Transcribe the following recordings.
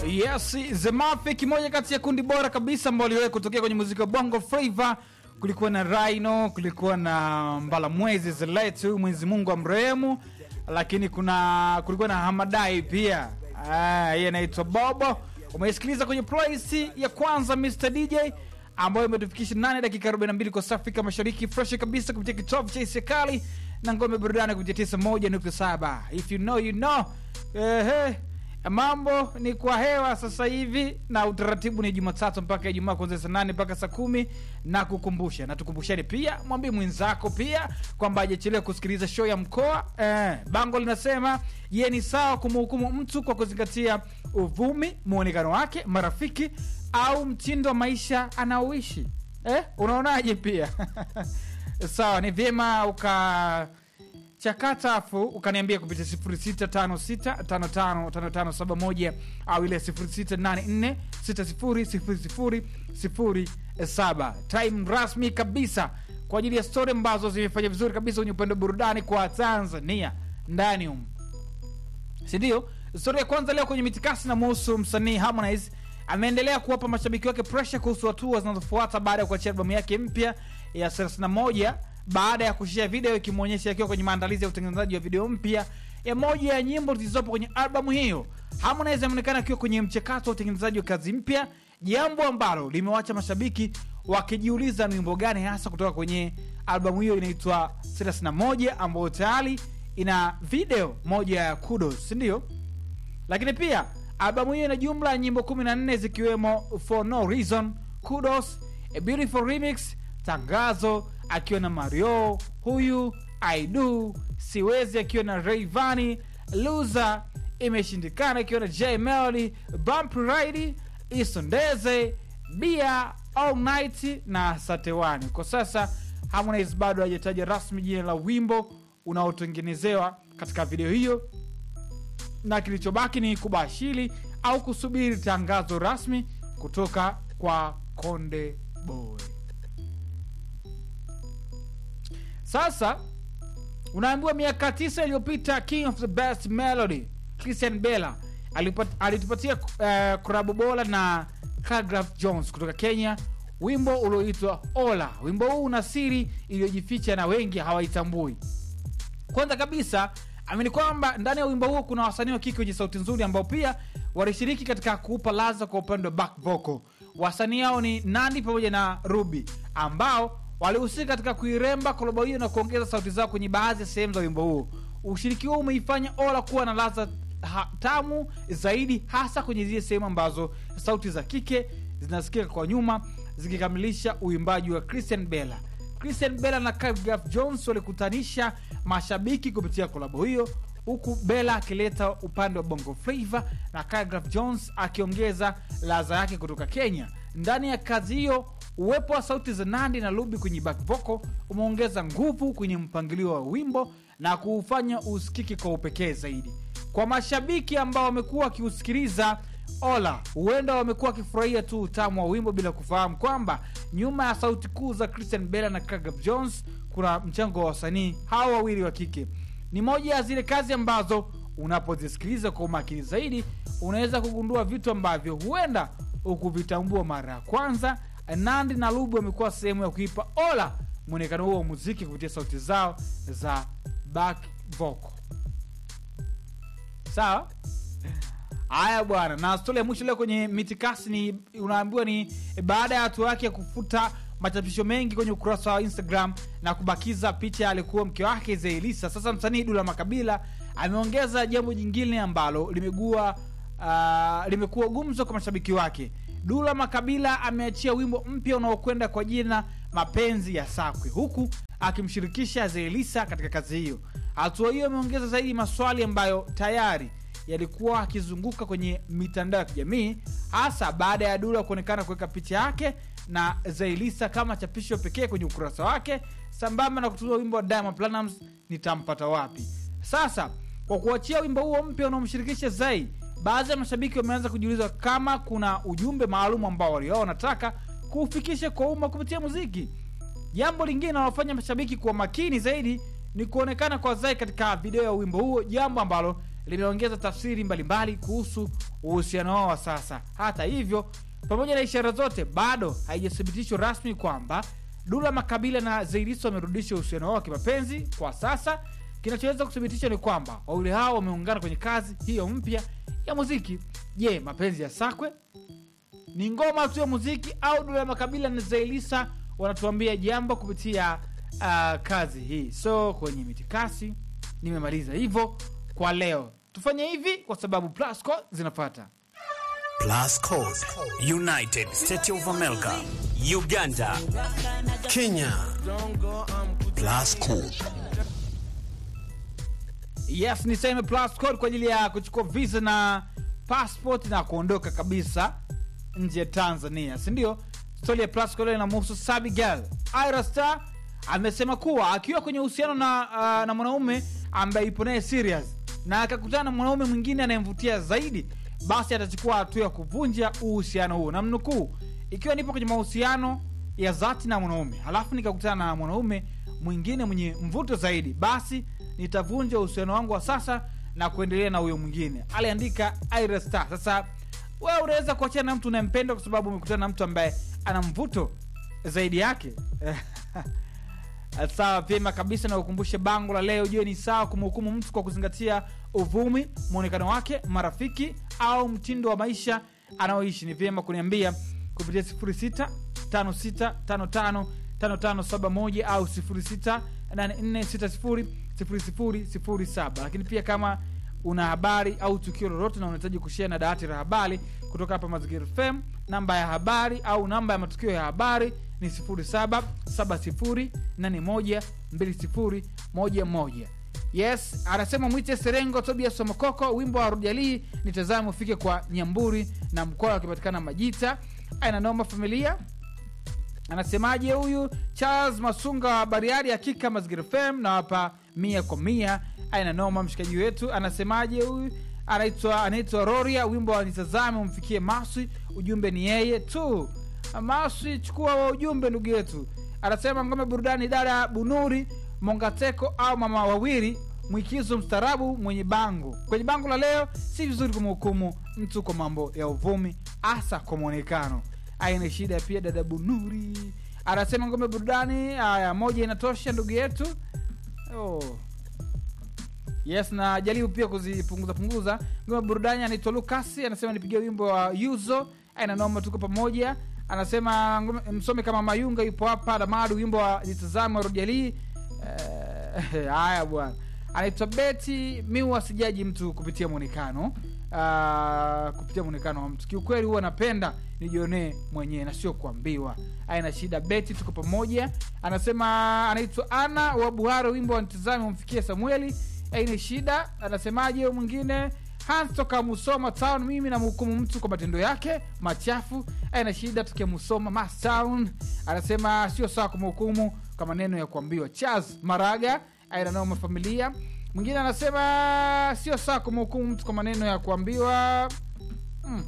Yes, The Mafia kimoja kati ya kundi bora kabisa ambao liwahi kutokea kwenye muziki wa Bongo Flava. Kulikuwa na Rhino, kulikuwa na Mbalamwezi Zeletu, Mwenyezi Mungu amrehemu, lakini kuna kulikuwa na Hamadai pia. Ah, yeye anaitwa Bobo. Umeisikiliza kwenye playlist ya kwanza Mr DJ ambayo imetufikisha 8 dakika 42 kwa saa Afrika Mashariki, fresh kabisa kupitia kitovu cha Isekali na ngome burudani kupitia 91.7. If you know you know. Ehe. Mambo ni kwa hewa sasa hivi na utaratibu ni Jumatatu mpaka Ijumaa kuanzia saa nane mpaka saa kumi na kukumbusha na tukumbushani pia, mwambie mwenzako pia kwamba hajachelewa kusikiliza show ya mkoa eh. Bango linasema ye ni sawa kumhukumu mtu kwa kuzingatia uvumi, muonekano wake, marafiki au mtindo wa maisha anaoishi eh? Unaonaje? Pia sawa, ni vyema uka chakata afu ukaniambia kupitia 0656555571 au ile 0684600007 time rasmi kabisa kwa ajili ya stori ambazo zimefanya vizuri kabisa kwenye upande wa burudani kwa tanzania ndani um sindio stori ya kwanza leo kwenye mitikasi na muhusu msanii harmonize ameendelea kuwapa mashabiki wake presha kuhusu hatua zinazofuata baada ya kuachia albamu yake mpya ya 31 baada ya kushia video ikimwonyesha akiwa kwenye maandalizi ya utengenezaji wa video mpya ya moja ya nyimbo zilizopo kwenye albamu hiyo. Harmonize ameonekana akiwa kwenye mchakato wa utengenezaji wa kazi mpya, jambo ambalo limewacha mashabiki wakijiuliza ni wimbo gani hasa kutoka kwenye albamu hiyo inaitwa 31 ambayo tayari ina video moja ya Kudos, si ndio? Lakini pia albamu hiyo ina jumla ya nyimbo 14 zikiwemo For No Reason, Kudos, A Beautiful Remix, Tangazo akiwa na Mario, huyu I Do, Siwezi akiwa na Rayvanny, Loser, Imeshindikana akiwa na J Melody, Bump Ride, Isondeze, Bia, All Night na Satewani. Kwa sasa Harmonize bado hajataja rasmi jina la wimbo unaotengenezewa katika video hiyo, na kilichobaki ni kubashiri au kusubiri tangazo rasmi kutoka kwa Konde Boy. Sasa unaambiwa miaka tisa iliyopita King of the Best Melody Christian Bella alipat- alitupatia uh, kurabu bora na Khaligraph Jones kutoka Kenya, wimbo ulioitwa Ola. Wimbo huu una siri iliyojificha na wengi hawaitambui. Kwanza kabisa amini kwamba ndani ya wimbo huo kuna wasanii wa kike wenye sauti nzuri ambao pia walishiriki katika kuupa laza kwa upande wa back vocal. Wasanii hao ni Nandi pamoja na Ruby ambao walihusika katika kuiremba kolabo hiyo na kuongeza sauti zao kwenye baadhi ya sehemu za wimbo huo. Ushiriki huo umeifanya Ola kuwa na ladha ha- tamu zaidi, hasa kwenye zile sehemu ambazo sauti za kike zinasikika kwa nyuma, zikikamilisha uimbaji wa Christian Bella. Christian Bella na Khaligraph Jones walikutanisha mashabiki kupitia kolabo hiyo, huku Bella akileta upande wa bongo flava na Khaligraph Jones akiongeza ladha yake kutoka Kenya. Ndani ya kazi hiyo uwepo wa sauti za Nandi na Ruby kwenye back vocal umeongeza nguvu kwenye mpangilio wa wimbo na kuufanya usikiki kwa upekee zaidi. Kwa mashabiki ambao wamekuwa wakiusikiliza Ola, huenda wamekuwa wakifurahia tu utamu wa wimbo bila kufahamu kwamba nyuma ya sauti kuu za Christian Bella na Khaligraph Jones kuna mchango wa wasanii hawa wawili wa kike. Ni moja ya zile kazi ambazo unapozisikiliza kwa umakini zaidi unaweza kugundua vitu ambavyo huenda ukuvitambua mara ya kwanza. Nandi na Ruby wamekuwa sehemu ya kuipa Ola mwonekano huo wa muziki kupitia sauti zao za back vocal. Sawa. Haya bwana, na stori ya mwisho leo kwenye mitikasi ni unaambiwa ni baada ya hatua yake ya kufuta machapisho mengi kwenye ukurasa wa Instagram na kubakiza picha alikuwa mke wake Zeilisa. Sasa msanii Dula Makabila ameongeza jambo jingine ambalo limegua uh, limekuwa gumzo kwa mashabiki wake. Dula Makabila ameachia wimbo mpya unaokwenda kwa jina Mapenzi ya Sakwe, huku akimshirikisha Zeilisa katika kazi hiyo. Hatua hiyo imeongeza zaidi maswali ambayo tayari yalikuwa akizunguka kwenye mitandao ya kijamii hasa baada ya Dula kuonekana kuweka picha yake na Zailisa kama chapisho pekee kwenye ukurasa wake sambamba na kutumia wimbo wa Diamond Platnumz nitampata wapi. Sasa kwa kuachia wimbo huo mpya unaomshirikisha Zai, baadhi ya mashabiki wameanza kujiuliza kama kuna ujumbe maalum ambao walio wanataka kuufikisha kwa umma kupitia muziki. Jambo lingine linalofanya mashabiki kuwa makini zaidi ni kuonekana kwa Zai katika video ya wimbo huo, jambo ambalo limeongeza tafsiri mbalimbali kuhusu uhusiano wao wa sasa hata hivyo pamoja na ishara zote bado haijathibitishwa rasmi kwamba dula makabila na zairiso wamerudisha uhusiano wao wa kimapenzi kwa sasa kinachoweza kuthibitisha ni kwamba wawili hao wameungana kwenye kazi hiyo mpya ya muziki je mapenzi ya sakwe ni ngoma tu ya muziki au dula ya makabila na zailisa wanatuambia jambo kupitia uh, kazi hii so kwenye mitikasi nimemaliza hivyo kwa leo tufanye hivi kwa sababu plasco zinafata Plus Code, United States of America, Uganda, Kenya. Plus Code. yes niseme plus code kwa ajili ya kuchukua visa na passport na kuondoka kabisa nje ya tanzania sindio stori ya plus code inamhusu sabigal ira star amesema kuwa akiwa kwenye uhusiano na, uh, na mwanaume ambaye ipo naye serious na akakutana na mwanaume mwingine anayemvutia zaidi basi atachukua hatua ya kuvunja uhusiano huo na mnukuu ikiwa nipo kwenye mahusiano ya dhati na mwanaume halafu nikakutana na mwanaume mwingine mwenye mvuto zaidi basi nitavunja uhusiano wangu wa sasa na kuendelea na huyo mwingine aliandika Ira Star. sasa wewe unaweza kuachana na mtu unayempenda kwa sababu umekutana na mtu ambaye ana mvuto zaidi yake sawa vyema kabisa na ukumbushe bango la leo jue ni sawa kumhukumu mtu kwa kuzingatia uvumi mwonekano wake marafiki au mtindo wa maisha anaoishi ni vyema kuniambia kupitia 06 5655 5571 au 0684600007 lakini pia kama una habari au tukio lolote na unahitaji kushea na dawati la habari kutoka hapa mazingira fm namba ya habari au namba ya matukio ya habari ni 0770812011 yes anasema mwite serengo tobias somokoko wimbo wa rujalii nitazame ufike kwa nyamburi na mkoa wakipatikana majita ainanoma familia anasemaje huyu charles masunga wa bariari hakika mazingira fm na wapa mia kwa mia aina noma mshikaji wetu anasemaje huyu anaitwa anaitwa roria wimbo wa nitazame umfikie maswi ujumbe ni yeye tu maswi chukua wa ujumbe ndugu yetu anasema ngome burudani dada bunuri mongateko au mama wawili mwikizo mstaarabu mwenye bango kwenye bango la leo si vizuri kumhukumu mtu kwa mambo ya uvumi hasa kwa mwonekano aina shida pia dada bunuri anasema ngome burudani aya moja inatosha ndugu yetu oh. yes na jaribu pia kuzipunguza punguza ngome burudani anaitwa lukasi anasema nipigia wimbo wa yuzo aina noma tuko pamoja anasema ngome- msome kama mayunga yupo hapa damadu wimbo wa nitazame wa rojalii Eh, haya bwana anaitwa beti mi huwa sijaji mtu kupitia mwonekano uh, kupitia mwonekano wa mtu kiukweli huwa napenda nijionee mwenyewe na sio kuambiwa aina shida beti tuko pamoja anasema anaitwa ana wa buhari wimbo wa ntizame umfikie samueli aina shida anasemaje huyo mwingine hans toka musoma town mimi namhukumu mtu kwa matendo yake machafu aina shida tukia musoma mas town anasema sio sawa kumhukumu kwa maneno ya kuambiwa charles maraga aina noma familia mwingine anasema sio sawa kumhukumu mtu kwa maneno ya kuambiwa mm.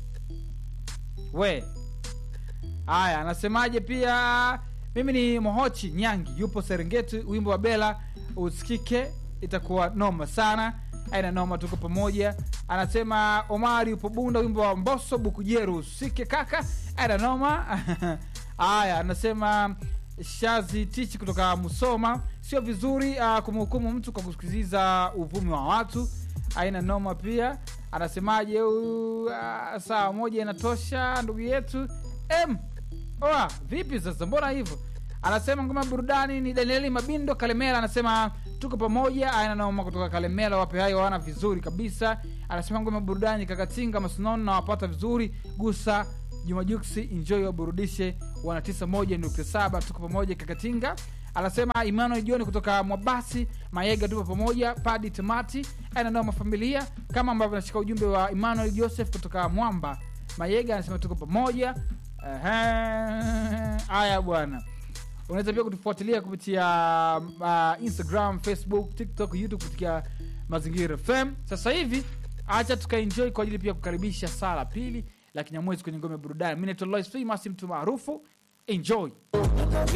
we haya anasemaje pia mimi ni mohochi nyangi yupo serengeti wimbo wa bela usikike itakuwa noma sana aina noma tuko pamoja anasema omari upo bunda wimbo wa mboso bukujeru usike kaka aina noma haya anasema shazi tichi kutoka musoma sio vizuri uh, kumhukumu mtu kwa kusikiliza uvumi wa watu aina noma pia anasemaje huyu uh, saa moja inatosha ndugu yetu m oa vipi sasa mbona hivyo anasema ngoma ya burudani ni danieli mabindo kalemela anasema tuko pamoja aina noma kutoka kalemela wape hayo wana vizuri kabisa anasema ngoma ya burudani kakatinga masnono na wapata vizuri gusa jumajuksi enjoy waburudishe wana 91.7 tuko pamoja kakatinga anasema emmanuel joni kutoka mwabasi mayega tupo pamoja padi tamati ananoma familia kama ambavyo nashika ujumbe wa emmanuel joseph kutoka mwamba mayega anasema tuko pamoja Ehe. haya bwana unaweza pia kutufuatilia kupitia uh, instagram facebook tiktok youtube kupitia mazingira fm sasa hivi acha tukaenjoy kwa ajili pia kukaribisha saa la pili la kinyamwezi kwenye ngome ya burudani mi naitwa Lois Famous, mtu maarufu enjoy